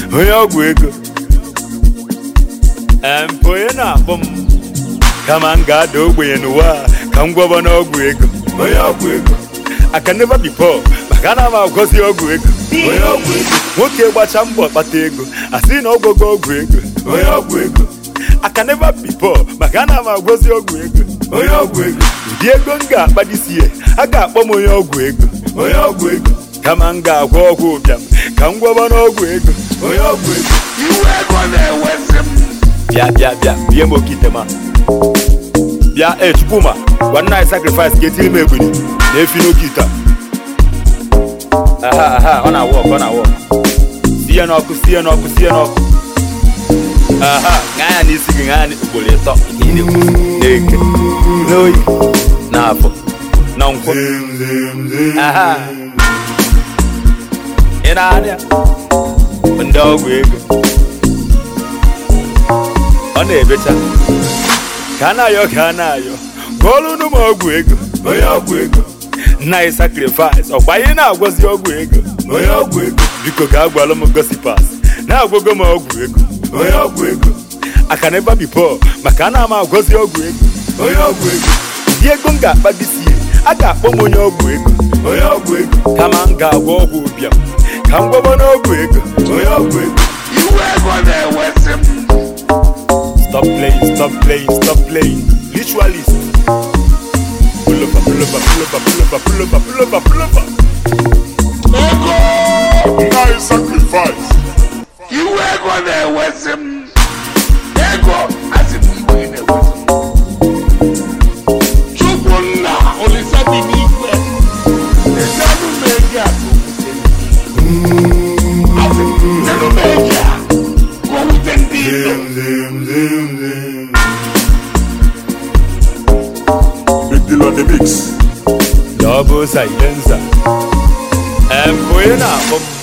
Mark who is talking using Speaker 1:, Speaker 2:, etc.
Speaker 1: onye ọgwụ ego mpụ onye na-akpọ m kama m ga-ada ogbenye n'ụwa a, ka m gwọba n'ọgwụ ego onye ọgwụ ego aka never be poor maka ana m agwọzi ọgwụ ego onye ọgwụ ego nwoke gbacha mbọ kpata ego asị na ọgwụgo ọgwụ ego onye ọgwụ ego aka never be poor maka ana m agwọzi ọgwụ ego onye ọgwụ ego ụdị ego m ga-akpadisi ya a ga-akpọ m onye ọgwụ ego onye ọgwụ ego kama m ga-agwọ ọgwụ ụbịam ka m gwọba n'ọgwụ ego onye ọgwụ ego
Speaker 2: iwe ego na-ewezi m
Speaker 1: bịa bịa bịa bie m oke itema bịa e chukwuma gwa nna anyị sacrifice ka etiri m egbiri na-efi n'oke ite a. aha aha ọ na-awọ ọkụ ọ na-awọ ọkụ si ya n'ọkụ si ya n'ọkụ si ya n'ọkụ aha ṅaa ya n'isi gị ṅaa ya ugboro ịtọ ihe ị na-ekwu na-eke n'oyi n'afọ na nkwụ aha ị na-arịa ndị ọgwụ ego ọ na-ebecha ka a na-ayọ ka a na-ayọ gụọlụ unu m ọgwụ ego onye ọgwụ ego nna anyị sacrifice ọkwa ihe na-agwọzi ọgwụ ego onye ọgwụ ego biko ga agwalụ m gosipas na-agwọgo m ọgwụ ego onye ọgwụ ego aka na ebe bipo maka a na-ama agwọzi ọgwụ ego onye ọgwụ ego ụdị ego m ga-akpabisie a ga-akpọ m onye ọgwụ ego onye ọgwụ ego kama m ga-agwọ ọgwụ ụbịam ka m gwọba n'ọgwụ ego onye ọgwụ ego
Speaker 2: iwe ego na-ewezi m
Speaker 1: Stop playing, stop playing, stop playing. Ritualist. Pull over, pull over, pull over, pull over, pull over, pull over, pull over.
Speaker 2: ego
Speaker 3: Nna sacrifice.
Speaker 2: iwe ego na-ewezi m ego asị m iwe gị na-ewezi m chukwu nna olisa bi n'igwe ezenụ m ego a ka o wute ndị asị m nenụ m ego a ka o wute ndị ilo
Speaker 3: Big deal on the mix.
Speaker 1: Double silencer. And boy, na akpọ m